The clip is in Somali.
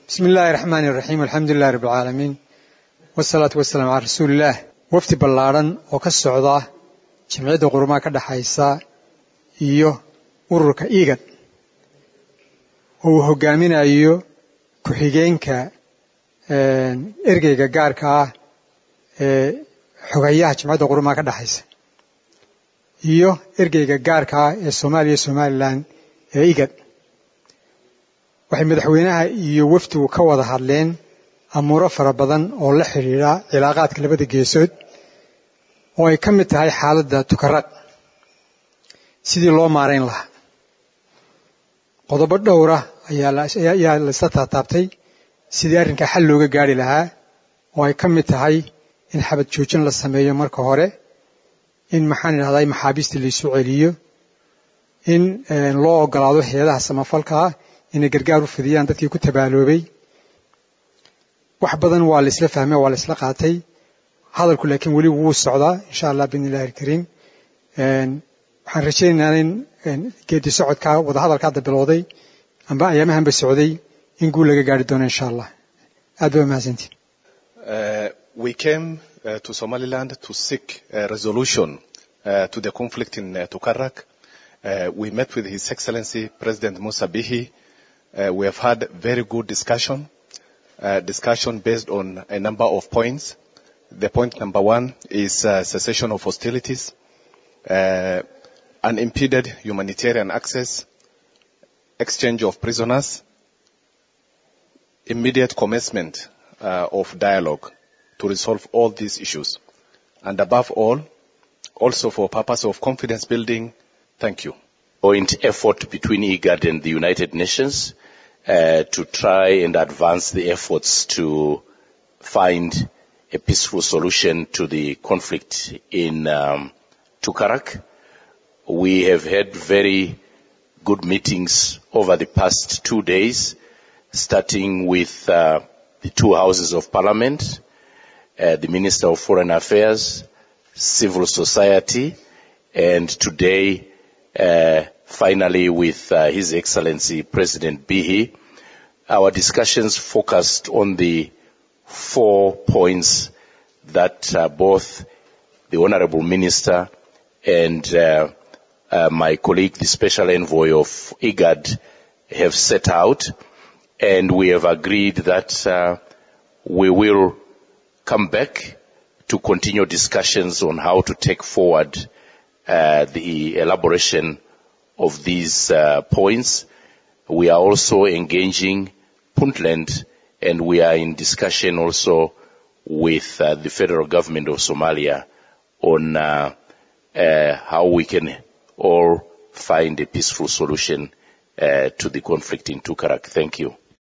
bismi illaahi raxmaani iraxiim alxamdu lilahi rabbi alcaalamiin wasalaatu wasalaamu calaa rasuulillaah wafdi ballaadhan oo ka socda jamciyadda qurumaha ka dhexaysa iyo ururka igad oo uu hogaaminayo ku-xigeenka ergeyga gaarka ah ee xogayaha jamciyadda qurumaha ka dhexaysa iyo ergeyga gaarka ah ee soomaaliya iyo somalilan ee igad waxay madaxweynaha iyo wafdigu ka wada hadleen amuuro fara badan oo la xidhiidha cilaaqaadka labada geesood oo ay ka mid tahay xaaladda tukaraq sidii loo maarayn lahaa qodobo dhowra ayaa laisla taataabtay sidii arrinkaa xal looga gaari lahaa oo ay ka mid tahay in xabad joojin la sameeyo marka hore in maxaan idhahday maxaabiista laysu celiyo in loo ogolaado hay-adaha samafalka ah inay gargaar u fidiyaan dadkii ku tabaaloobay wax badan waa la isla fahmay waa la isla qaatay hadalku laakiin weli wuu socdaa insha allah biidni illahi alkariim waxaan rajaynaynaa in geedi socodkaa wadahadalka hadda bilowday amba ayaamahanba socday in guul laga gaari doono insha allah aad ba mahadsantiin we came uh, to Somaliland to seek a resolution uh, to the conflict in uh, Tukarak. Uh, we met with His Excellency President Musa Bihi. Uh, we have had very good discussion, uh, discussion based on a number of points. The point number one is uh, cessation of hostilities, uh, unimpeded humanitarian access, exchange of prisoners, immediate commencement uh, of dialogue to resolve all these issues. And above all, also for purpose of confidence building, thank you. Joint effort between IGAD and the United Nations uh, to try and advance the efforts to find a peaceful solution to the conflict in um, Tukarak. We have had very good meetings over the past two days, starting with uh, the two houses of parliament, uh, the Minister of Foreign Affairs, civil society, and today, uh, finally with uh, His Excellency President Bihi. Our discussions focused on the four points that uh, both the Honorable Minister and uh, uh, my colleague, the Special Envoy of IGAD, have set out, and we have agreed that uh, we will come back to continue discussions on how to take forward uh, the elaboration of these uh, points. We are also engaging Puntland and we are in discussion also with uh, the federal government of Somalia on uh, uh, how we can all find a peaceful solution uh, to the conflict in Tukarak. Thank you.